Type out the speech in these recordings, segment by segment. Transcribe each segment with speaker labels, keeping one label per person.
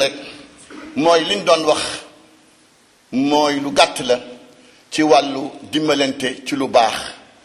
Speaker 1: rek mooy liñ doon wax mooy lu gàtt la ci wàllu dimbalante ci lu baax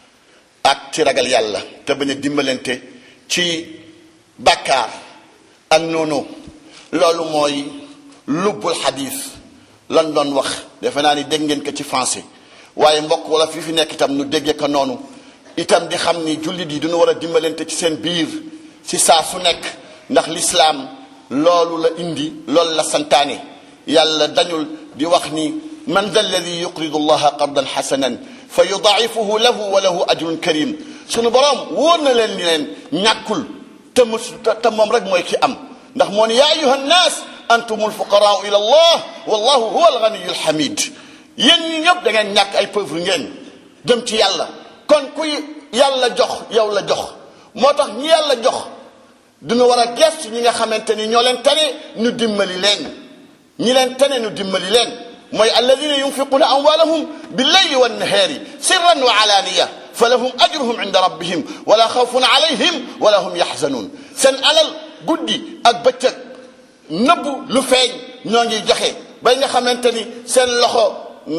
Speaker 1: ak ci ragal yàlla te bañ a dimbalante ci bàkkaar ak noonu loolu mooy lubbul xadiis lan doon wax defe naa ni dégg ngeen ko ci français waaye mbokk wala fi fi nekk itam nu déggee ko noonu itam di xam ni jullit yi duñu war a dimbalante ci seen biir ci saa su nekk ndax lislaam loolu la indi loolu la santaane yàlla dañul di wax ni man da alladi yuqridu llaha qardan xasanan fa yudaifuhu lahu wa lahu ajrun karim sunu boroom wóor na leen ni leen ñàkkul te mus te moom rek mooy ki am ndax moo ni yaa ayuha nnaas antum alfuqaraau ila allah wallahu huwa alganiyu alhamid yéen ñi ñëpp da ngeen ñàkk ay pauvre ngeen jëm ci yàlla kon kuy yàlla jox yow la jox moo tax ñi yàlla jox duñu war a gestu ñi nga xamante ni ñoo leen tane ñu dimbali leen ñi leen tane ñu dimbali leen mooy alladina yunfiquna amwalahum billayli wannahaari sirran wa alaaniya fa lahum ajruhum inda rabbihim wala xawfun alayhim wala hum yaxzanuun seen alal guddi ak bëccëg nëbbu lu feeñ ñoo ngi joxe bay nga xamante ni seen loxo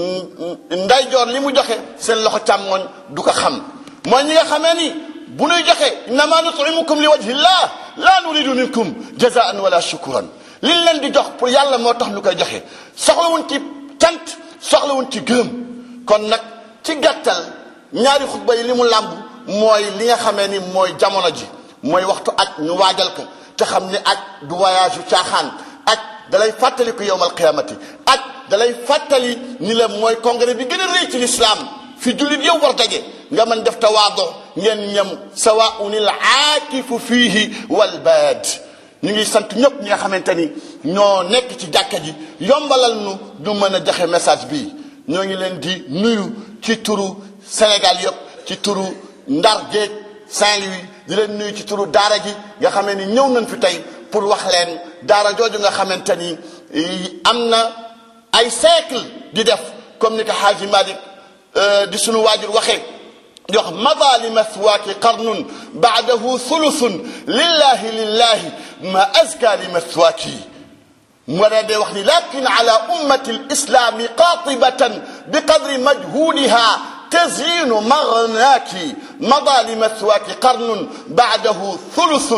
Speaker 1: ndeyjoor li mu joxe seen loxo càmmoñ du ko xam mooy ñi nga xamee ni bu ñuy joxe innama nutimukum li wajhi llah la nuridu minkum jazaan wala shukuran liñ leen di jox pour yàlla moo tax ñu koy joxe soxlawuñ ci cant soxlawuñ ci gërëm kon nag ci gàttal ñaari xutba yi li mu làmb mooy li nga xamee ni mooy jamono ji mooy waxtu aj ñu waajal ko te xam ni aj du voyage yu caaxaan aj dalay fàttali ko yowmal qiyamati aj dalay fàttali ni la mooy congrès bi gën a rëy ci lislaam fi jullit yow war daje nga mën def tawaado ngeen ñam sawaun il aakifu fiihi wal baad ñu ngi sant ñëpp ñi nga xamante ni ñoo nekk ci jàkka ji yombalal nu ñu mën a joxe message bi ñoo ngi leen di nuyu ci turu Sénégal yëpp ci turu Ndar Géej Saint-Louis di leen nuyu ci turu daara ji nga xamee ni ñëw nañ fi tey pour wax leen daara jooju nga xamante ni am na ay siècle di def comme ni ko Xaaji Malik di sunu waajur waxee yox mada li mathwaaki qarnun baadahu thuluthun lillahi lillahi ma azka li mathwaaki mu dee wax ni lakin ala ummati lislami qatibatan biqadri majhudiha تزيين مغناك مضى لمثواك قرن بعده ثلث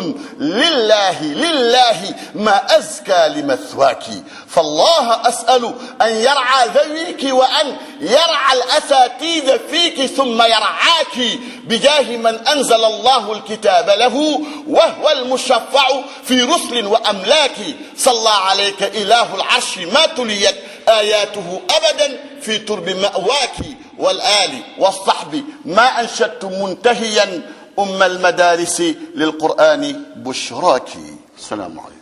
Speaker 1: لله لله ما أزكى لمثواك فالله أسأل أن يرعى ذويك وأن يرعى الأساتيذ فيك ثم يرعاك بجاه من أنزل الله الكتاب له وهو المشفع في رسل وأملاك صلى عليك إله العرش ما تليت آياته أبدا في ترب مأواك والآل والصحب ما أنشدت منتهيا أم المدارس للقرآن بشراك السلام عليكم